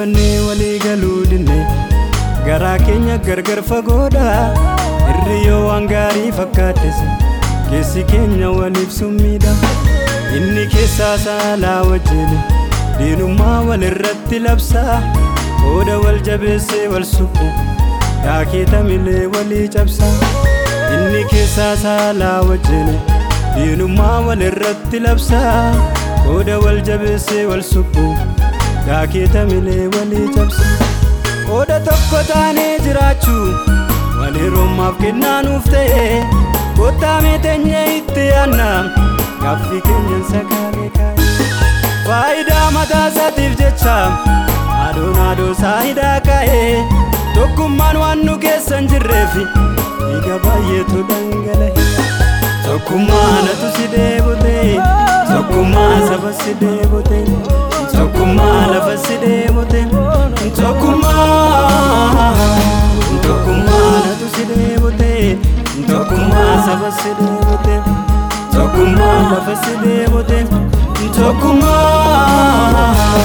dubbannee walii galuu dinne garaa keenya gargar fagoodha irri yoo waan gaarii fakkaates keessi keenya waliif summiidha inni keessaa saalaa wajjin diinummaa wal irratti labsaa qooda wal jabeessee wal suphu daakeeta milee walii cabsaa inni keessaa saalaa wajjin diinummaa wal irratti labsaa qooda wal jabeessee wal suphu daakeeta milee walii cabsaa qooda tokko taanee jiraachuu walirrummaaf kennaa nuuf ta'e kottaa meeteenyee itti yaanna gaaffii keenyan sakaalee kaa'e faayidaa mataa isaatiif jecha adoon adoo saayidaa kaa'e tokkummaan waan nu keessa hin jirreef dhiiga baay'eetu dhangala'e tokkummaanatu si deebote tokkummaa saba si deebote tokkummaa lafa si deebote tokkummaa tokkummaanatu si deebote tokkummaa saba si deebote tokkummaa lafa si deebote tokkummaa.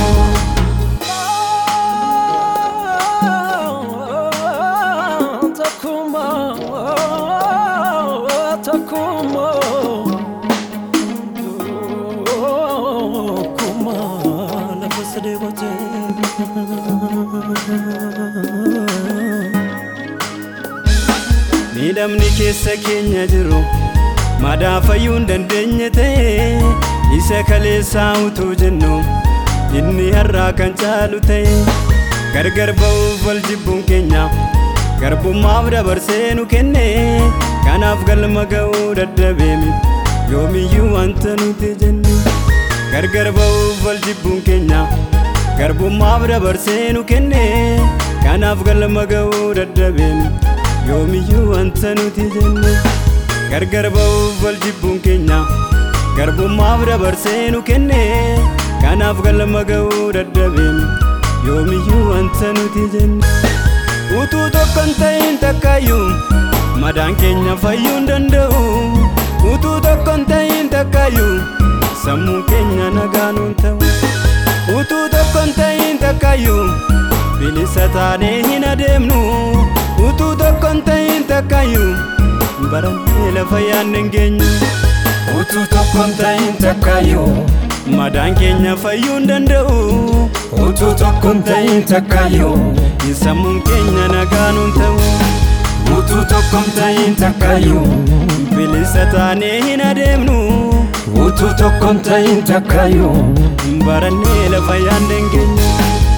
miidhamni keessa keenya jiru madaa fayyuu hin dandeenye ta'e isa kaleessaa utuu jennu inni har'aa kan caalu ta'e gargar ba'uuf wal jibbuun keenya garbummaaf dabarsee nu kenne kanaaf galma ga'uu dadhabeemi yoomiyyuu wanta nuti jenne gargar ba'uuf wal jibbuun keenya garbummaaf dabarsee nu kenne kanaaf galma ga'uu dadhabeemi yoomiyyuu wanta nuti jenne gargar ba'uuf wal jibbuun keenya garbummaaf dabarsee nu kenne kanaaf galma ga'uu dadhabeemi yoomiyyuu wanta nuti jenne utuu tokko hin ta'in takkaayyuu madaan keenya fayyuu hin danda'u utuu tokko hin ta'in takkaayyuu sammuun keenya nagaan hin ta'u utuu tokko hin ta'in takkaayyuu bilisa taanee hin adeemnu utuu tokko hin ta'in takkaayyuu barannee lafa yaadne hin geenyu utuu tokko hin ta'in takkaayyuu madaan keenya fayyuu hin danda'u utuu tokko hin ta'in takkaayyuu sammuun keenya nagaan hin ta'u utuu tokko hin ta'in takkaayyuu bilisa taanee hin adeemnu utuu tokko hin ta'in takkaayyuu barannee lafa yaadne hin geenyu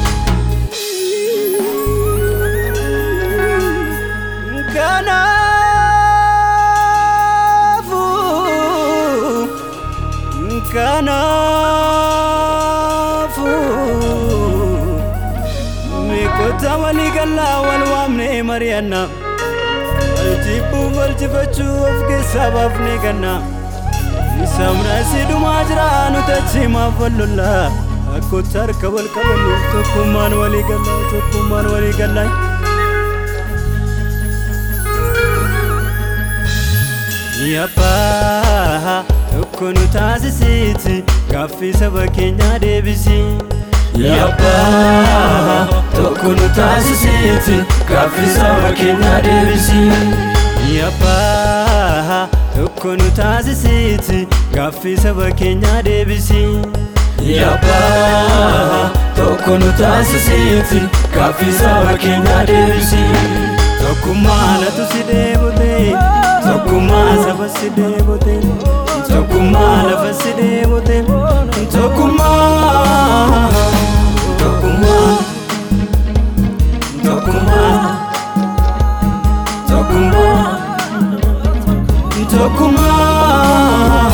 kanaafu miikota walii gallaa wal waamnee mari'anna wal jibbuuf wal jifachuu of keessaa baafnee ganna sabna si dhumaa jira nuti achimaaf wal lollaa akkootti harka wal qabannu tokkummaan walii gallaa tokkummaan walii gallaa. Yabbaa tokko nu taasisiiti gaaffii saba keenyaa deebisi. Yabbaa tokko nu taasisiiti gaaffii saba keenyaa deebisi. Yabbaa tokko nu taasisiiti gaaffii saba keenyaa deebisi. Yabbaa tokko nu taasisiiti gaaffii saba keenyaa deebisi. Tokkummaanatu si deebote tokkummaa saba si deebote tokkummaa lafa si deebote tokkummaa tokkummaa tokkummaa tokkummaa tokkummaa.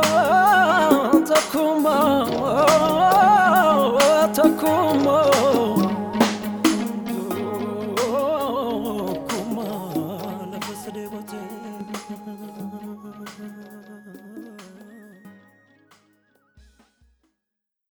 Takuma, Takuma.